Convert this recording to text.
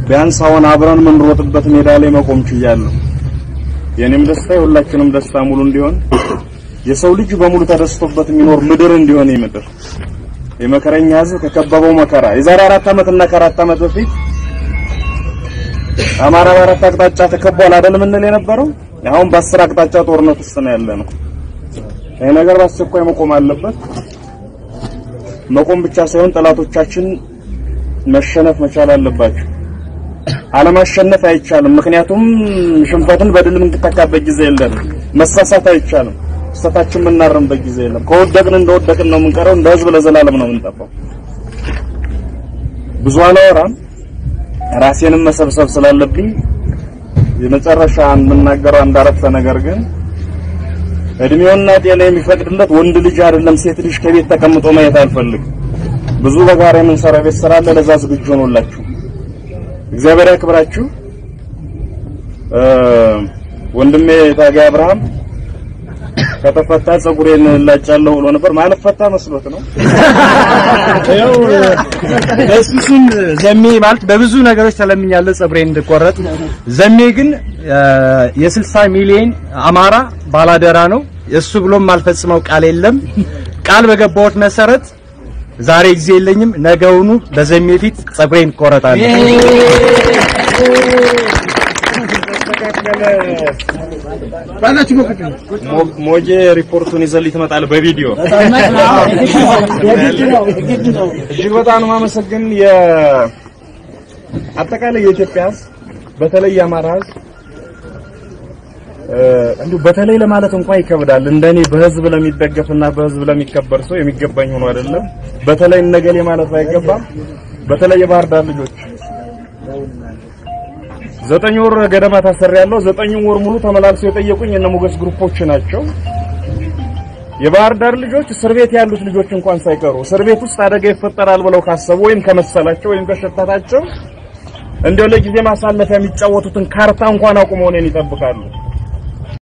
ቢያንስ አሁን አብረን የምንሮጥበት ሜዳ ላይ መቆም ችያለሁ። የኔም ደስታ የሁላችንም ደስታ ሙሉ እንዲሆን የሰው ልጅ በሙሉ ተደስቶበት የሚኖር ምድር እንዲሆን ምድር የመከረኛ ህዝብ ከከበበው መከራ የዛሬ አራት ዓመት እና ከአራት ዓመት በፊት አማራ በአራት አቅጣጫ ተከቧል አይደል ምንል የነበረው አሁን በአስር አቅጣጫ ጦርነት ውስጥ ነው ያለ ነው። ይሄ ነገር በአስቸኳይ መቆም አለበት። መቆም ብቻ ሳይሆን ጠላቶቻችን መሸነፍ መቻል አለባቸው። አለማሸነፍ አይቻልም። ምክንያቱም ሽንፈትን በድል የምንተካበት ጊዜ የለንም። መሳሳት አይቻልም። ስህተታችን የምናረምበት ጊዜ የለም። ከወደቅን እንደወደቅን ነው የምንቀረው። እንደ ህዝብ ለዘላለም ነው የምንጠፋው። ብዙ አላወራም፣ ራሴንም መሰብሰብ ስላለብኝ የመጨረሻ የምናገረው አንድ አረፍተ ነገር ግን እድሜውና ጤና የሚፈቅድለት ወንድ ልጅ አይደለም ሴት ልጅ ከቤት ተቀምጦ ማየት አልፈልግም። ብዙ በጋራ የምንሰራው ቤት ስራ አለ። ለዛ ዝግጁ ሆኖላችሁ እግዚአብሔር ያክብራችሁ። ወንድሜ ታጋይ አብርሃም ከተፈታ ጸጉሬን እላጫለሁ ብሎ ነበር። ማለት ፈታ መስሎት ነው። ያው በሱሱም ዘሜ ማለት በብዙ ነገሮች ተለምኛለሁ ጸጉሬን እንድቆረጥ። ዘሜ ግን የ60 ሚሊዮን አማራ ባላደራ ነው። እሱ ብሎም አልፈጽመው ቃል የለም። ቃል በገባሁት መሰረት ዛሬ ጊዜ የለኝም፣ ነገውኑ በዘሜ ፊት ጸጉሬን እቆረጣለሁ። ሞጄ ሪፖርቱን ይዘልኝ ትመጣለህ በቪዲዮ እጅግ በጣም ነው የማመሰግን። አጠቃላይ የኢትዮጵያ ሕዝብ በተለይ የአማራ ሕዝብ እንዲሁ በተለይ ለማለት እንኳን ይከብዳል። እንደኔ በህዝብ ለሚደገፍና በህዝብ ለሚከበር ሰው የሚገባኝ ሆኖ አይደለም። በተለይ እነገሌ ማለት አይገባም። በተለይ የባህር ዳር ልጆች ዘጠኝ ወር ገደማ ታስሬያለሁ። ዘጠኝ ወር ሙሉ ተመላልሰው የጠየቁኝ እነ ሞገስ ግሩፖች ናቸው። የባህር ዳር ልጆች እስር ቤት ያሉት ልጆች እንኳን ሳይቀሩ እስር ቤት ውስጥ አደጋ ይፈጠራል ብለው ካሰቡ ወይም ከመሰላቸው ወይም ከሸታታቸው እንዲያው ለጊዜ ማሳለፊያ የሚጫወቱትን ካርታ እንኳን አቁመው እኔን ይጠብቃሉ።